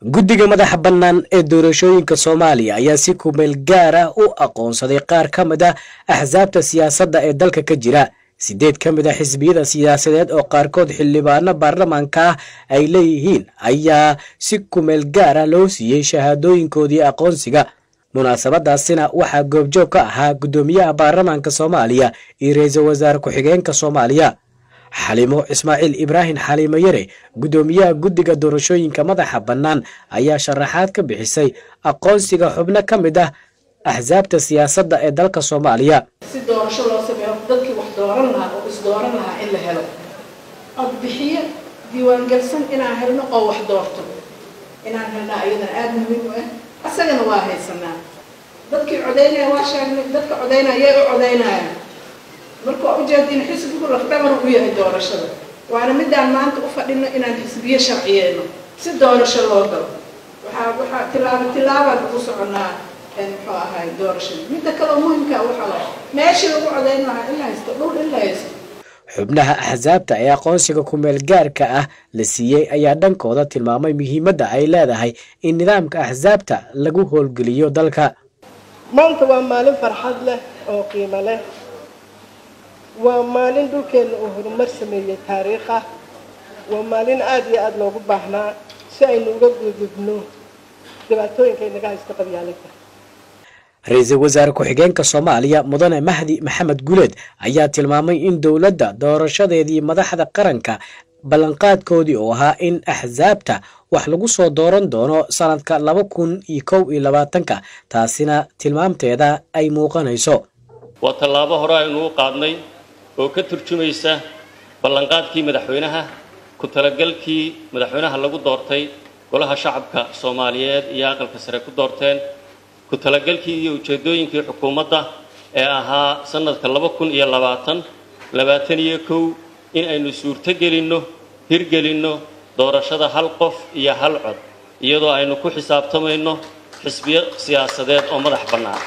guddiga madaxa bannaan ee doorashooyinka soomaaliya ayaa si kumeel gaar ah u aqoonsaday qaar ka mid ah axsaabta siyaasadda ee dalka ka jira sideed ka mid a xisbiyada siyaasadeed oo qaarkood xildhibaano baarlamaanka ah ay leeyihiin ayaa si kumeel gaar ah loo siiyey shahaadooyinkoodii aqoonsiga munaasabadaasina waxaa goobjoog ka ahaa guddoomiyaha baarlamaanka soomaaliya iyo ra-iisul wasaare ku-xigeenka soomaaliya xalimo ismaaciil ibraahim xaliimo yare guddoomiyaha guddiga doorashooyinka madaxa bannaan ayaa sharaxaad ka bixisay aqoonsiga xubno ka mid ah axsaabta siyaasadda ee dalka soomaaliya si doorasho loo sameeyo dadkii wax dooran lahaa oo isdooran lahaa in la helo cod bixiye diiwaangelsan inaan helno oo wax doorto inaan helnaa ayadana aada muhiim u ah asagana waa haysanaa dadkii codaynaya waa sheegnay dadka codaynaya yay u codaynayaan marka waa ujeedin xisbigu lafdhabar u yahay doorashada waana midaan maanta u fadhino inaan xisbiye sharciyeeno si doorasho loo galo waxaa waxaa tilaabo tilaabaan ugu soconaa muxuu ahay doorashada midda kale oo muhimka waxa waay meeshii lagu codayn lahaa in la haysto dhul in la haysto xubnaha axsaabta ee aqoonsiga kumeel gaarka ah la siiyey ayaa dhankooda tilmaamay muhiimadda ay leedahay in nidaamka axsaabta lagu howlgeliyo dalka maanta waa maalin farxad leh oo qiimo leh waa maalin dhulkeenna uu horumar sameeyey taariikh ah waa maalin aada iyo aada loogu baahnaa si aynu uga gudubno dhibaatooyinka inaga haysta qabyaalinta ra-iisul wasaare ku-xigeenka soomaaliya mudane mahdi maxamed guleed ayaa tilmaamay in dowladda doorashadeedii madaxda qaranka ballanqaadkoodii oo ahaa in axsaabta wax lagu soo dooran doono sanadka laba kun iyo kow iyo labaatanka taasina tilmaamteeda ay muuqanayso waa tallaabo hore aynu u qaadnay oo ka turjumaysa ballanqaadkii madaxweynaha ku talagalkii madaxweynaha lagu doortay golaha shacabka soomaaliyeed iyo aqalka sare ku doorteen ku talagalkii iyo ujeeddooyinkii xukuumadda ee ahaa sanadka laba kun iyo labaatan labaatan iyo kow in aynu suurto gelinno hirgelinno doorashada hal qof iyo hal cod iyadoo aynu ku xisaabtamayno xisbiyo siyaasadeed oo madax bannaan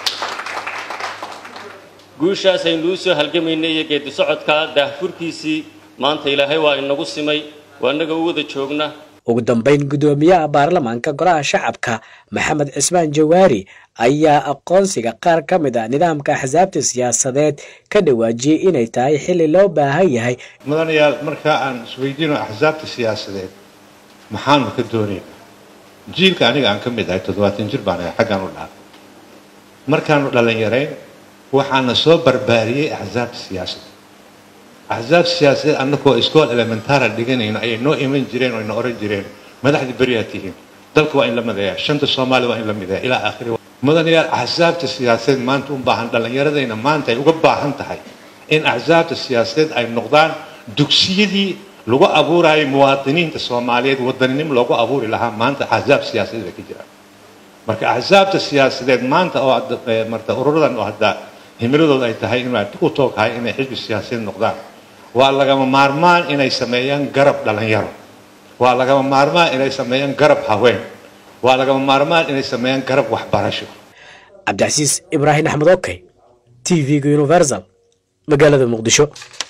guushaas aynu u soo halgamaynay iyo geedi socodka daahfurkiisii maanta ilaahay waa inagu simay waa innaga u wada joogna ugu dambeyn guddoomiyaha baarlamaanka golaha shacabka maxamed cismaan jawaari ayaa aqoonsiga qaar ka mid a nidaamka axsaabta siyaasadeed ka dhawaajiyey inay tahay xilli loo baahan yahay mudanayaal markaa aan isweydiino axsaabta siyaasadeed maxaanu ka doonaynaa jiilka aniga aan ka mid ahay toddobaatan jir baan ahay xaggaan u dhaha markaanu dhalinyarayn waxaana soo barbaariyey axsaabta siyaasadda axsaab siyaasadeed annagoo iskool elementaara dhiganayno ayay noo iman jireen oo ina oran jireen madaxdii beriyaa tihiin dalka waa in la mideeya shanta soomaaliya waa in la mideeya ilaa aakhiri mudanayaal axsaabta siyaasadeed maanta u baahan dhallinyaradayna maanta ay uga baahan tahay in axsaabta siyaasadeed ay noqdaan dugsiyadii lagu abuurayay muwaadiniinta soomaaliyeed wadaninimo loogu abuuri lahaa maanta axsaab siyaasadeed ay ka jiraan marka axsaabta siyaasadeed maanta oo marta ururadan oo hadda himiladooda ay tahay inay u tooghahay inay xisbi siyaasadeed noqdaan waa lagama maarmaan inay sameeyaan garab dhalinyaro waa lagama maarmaan inay sameeyaan garab haween waa lagama maarmaan inay sameeyaan garab waxbarasho cabdicasiis ibraahim axmed okey t v-ga universal magaalada muqdisho